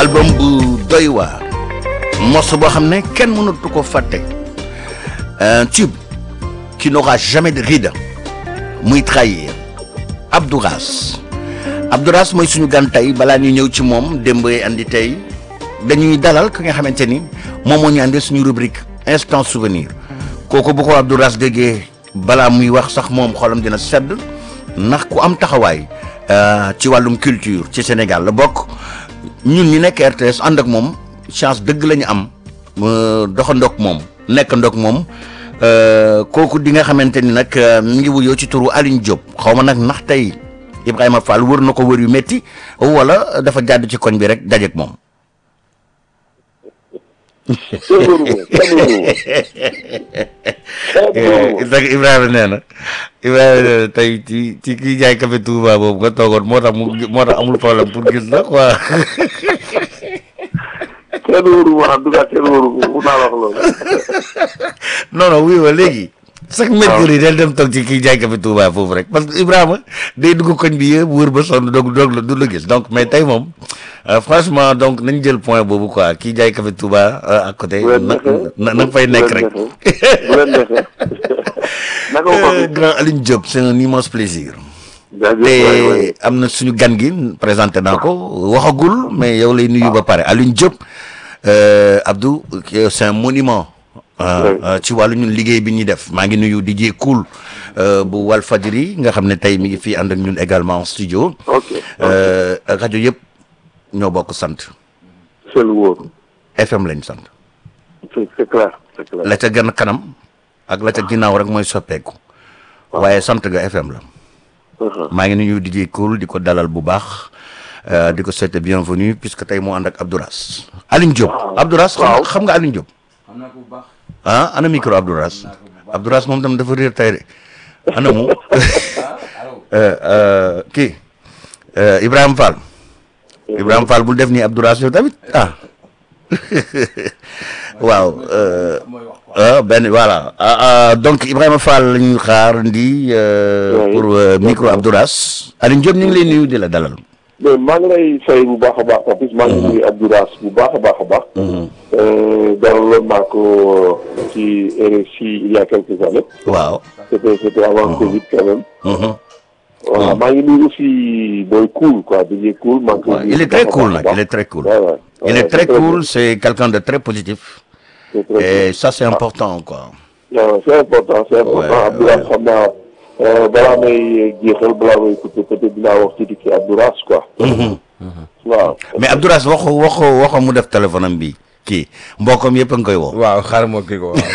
album bu doy waar morceau boo xam ne kenn mënatu ko fàtte un tube qui n'aura jamais de ride muy trahir Abdouras Abdouras mooy suñu gan tey balaa ñuy ñëw ci moom démb andi tey dañuy dalal ki nga xamante ni moom moo ñu andee suñu rubrique instant souvenir kooku bu ko Abdouras déggee balaa muy wax sax moom xolam dina sedd ndax ku am taxawaay ci wàllum culture ci Sénégal la bokk ñun ñi nekk RTS ànd ak moom chance dëgg la ñu am doxandoog moom nekk ndoog moom kooku di nga xamante ni nag mi ngi wuyoo ci turu Alioune Diop xaw ma nag ndax tey Ibrahima Fall wër na ko wër yu métti wala dafa jàdd ci koñ bi rek dajeeg moom. Ibrahima nee na Ibrahima nee na tey ci ci kii jaay café Touba boobu nga toogoon moo tax mu moo tax amul problème pour gis la quoi. kenn wóoru ma en tout cas kenn wóoru mun naa la wax loolu. non non wuy ma léegi. chaque mercredi del dem toog ci kii jaay café Touba foofu rek parce que Ibrahima day dugg koñ bi yëpp wër ba sonn doog doog la du la gis donc mais tey moom franchement donc nañ jël point boobu quoi kii jaay café Touba à côté. na na na fay nekk rek. bu leen neexee naka ko grand Alioune Diop c'est un immense plaisir. jaajëf waay waay te am na suñu gan gi présenté naa ko waxagul mais yow lay nuyu ba pare Alioune Diop Abdou c'est un monument. ci wàllu ñun liggéey bi ñuy def maa ngi nuyu DJ Cool bu Walfadjri nga xam ne tey mi ngi fii ànd ak ñun également en studio. ok rajo yëpp ñoo bokk sant. c'est lu wóor FM lañ sant. c'est c'est clair c'est clair. la ca gën kanam ak la ca ginnaaw rek mooy soppeeku. waaye sant ga FM la. maa ngi nuyu DJ Cool di ko dalal bu baax. di ko souhaiter bienvenue puisque tey moo ànd ak Abdouras. Alioune Diop Abdouras. xam xam nga Alioune Diop. xam naa ko bu baax. ah ana micro Abdouras Abdouras moom tam dafa réer tey de ana mu kii Ibrahima Fall Ibrahima Fall bul def nii Abdouras yow tamit ah waaw ah benn voilà donc Ibrahima Fall la ñuy xaar ndi pour micro Abdouras Alioune Diop ñu ngi lay nuyu di la dalal. mais maa ngi lay fay bu baax a baax Papis maa ngi nuyu Abdouras bu baax a baax a baax. dalaloon naa ko ci RFI il y a quelques années. waaw. c'était c'était avant Covid quand même. voilà maa ngi nuyu aussi booy cool quoi DJ cool. maa ngi koy nuyu il est très cool nag il est très cool. Ouais, ouais. il Ouais, est très bien. cool c'est quelqu'un de très positif. C'est très et ça c'est important quoi. waaw c'est important c'est important Ouais, Abdouras ouais. xam naa euh, balaa may jeexal balaa may coupé peut-être dinaa wax tuuti ci Abdouras quoi. waaw. mais Abdouras waxo waxo waxo mu def téléphone am bi kii mbokkam yëpp a ngi koy woo. waaw xaaral ma kii ko waaw.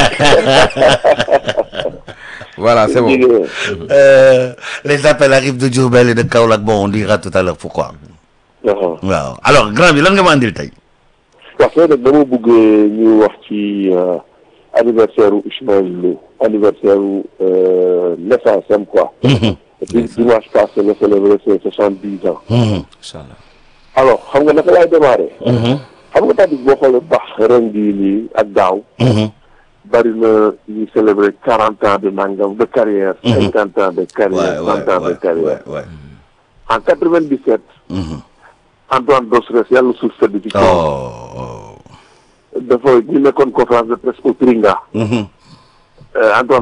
voilà c'est bon. Jigéen. Euh, les appels arrivent de Diourbel et de Kaolack bon on dira tout à l'heure pourquoi. Waaw. waaw alors grand bi lan nga ma andil tey. wax dëgg nag dama bëgg ñu wax ci euh, anniversaire u Ismaël Lo anniversaire u euh, naissance am quoi. et puis dimanche passé la célébré ses soixante-dix ans. incha allah. alors xam nga naka laay démarrer. xam nga tamit boo xoolee baax ren bii nii ak daaw. bari na ñu célébrer quarante ans de nangam de carrière. cinquante ans de carrière ouais, cent ans de ouais, carrière. ouais, ouais. en quatre-vingt-dix-sept. Antoine Dostres yàlla suuf sedd ci kaw. oh. dafa ñu nekkoon conférence de presse au Tringa. Mhm. Euh, Antoine